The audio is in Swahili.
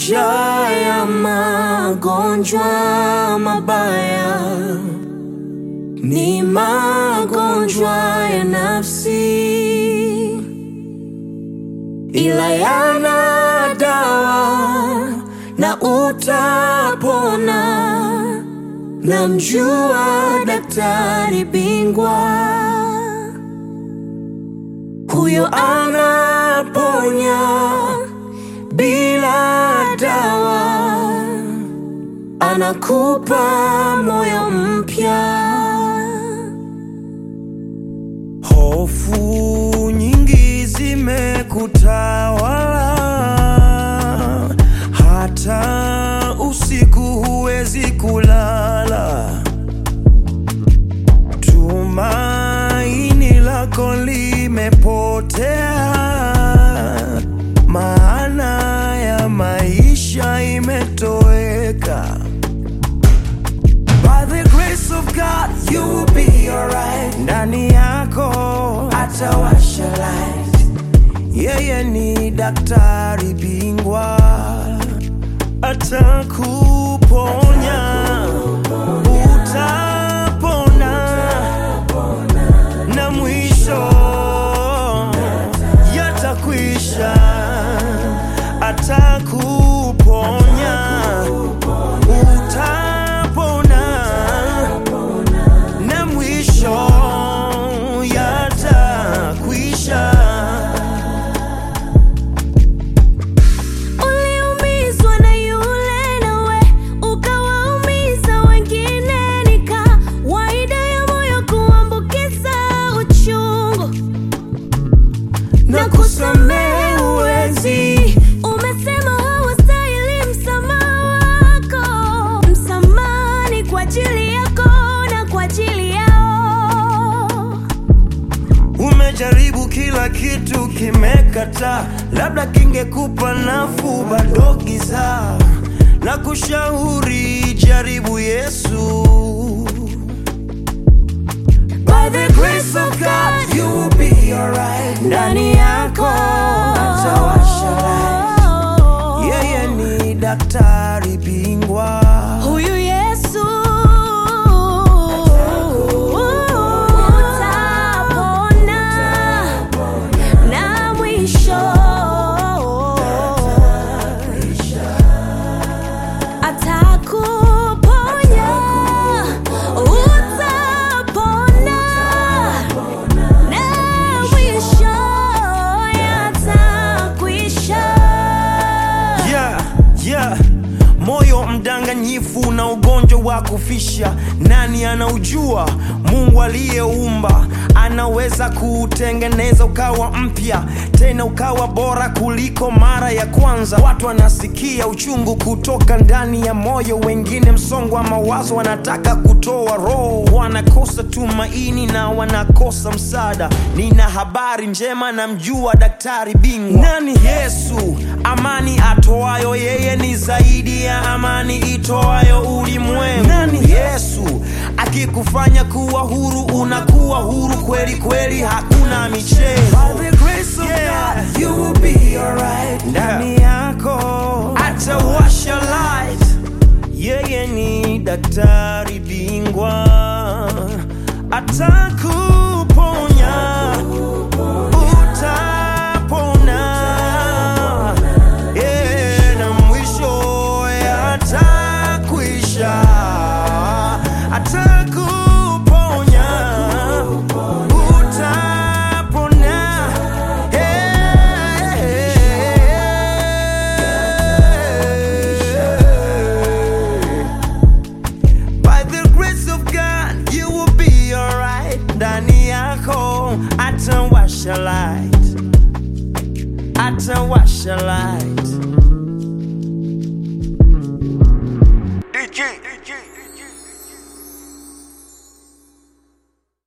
moja ya magonjwa mabaya ni magonjwa ya nafsi, ila yana dawa na utapona. Namjua daktari bingwa, huyo anaponya bila dawa, anakupa moyo mpya. Hofu nyingi zimekutawala, hata usiku huwezi kulala. Tumaini lako limepotea, maana ya maisha imetoweka. By the grace of God, you will be alright. Ndani yako atawasha light. Yeye ni daktari bingwa, atakuponya, utapona, na mwisho yatakwisha, atakuponya utapona na mwisho yatakwisha. Uliumizwa na yule nawe ukawaumiza wengine, ni kawaida ya moyo kuambukiza uchungu na kusamehe huwezi. Umesema hawastahili msamaha wako, msamaha ni kwa ajili yako na kwa ajili yao. Umejaribu kila kitu kimekataa, labda kingekupa nafuu, bado giza. Na kushauri jaribu Yesu. By the grace of God, you will be alright. Ndani yako atawasha light. Yeye ni daktari bingwa. Huyu Yesu utapona na mwisho atakuponya, utapona na mwisho yatakwisha. Yeah, yeah. Moyo mdanganyifu na ugonjwa wa kufisha, nani anaujua? Mungu aliyeumba anaweza kuutengeneza ukawa mpya, tena ukawa bora kuliko mara ya kwanza. Watu wanasikia uchungu kutoka ndani ya moyo, wengine msongo wa mawazo, wanataka kutoa roho, wanakosa tumaini na wanakosa msaada. Nina habari njema, namjua daktari bingwa. Nani Yesu? Amani atoayo yeye ni zaidi ya amani itoayo ulimwengu. Nani Yesu? Akikufanya kuwa huru, unakuwa huru kweli kweli, hakuna michezo. Yeah. Ndani yako atawasha light. Yeye ni daktari bingwa, atakuponya, utapona, yeah, na mwisho yatakwisha, atakuponya, utapona, yeah. By the grace of God, you will be alright. Ndani yako atawasha light, atawasha light. DJ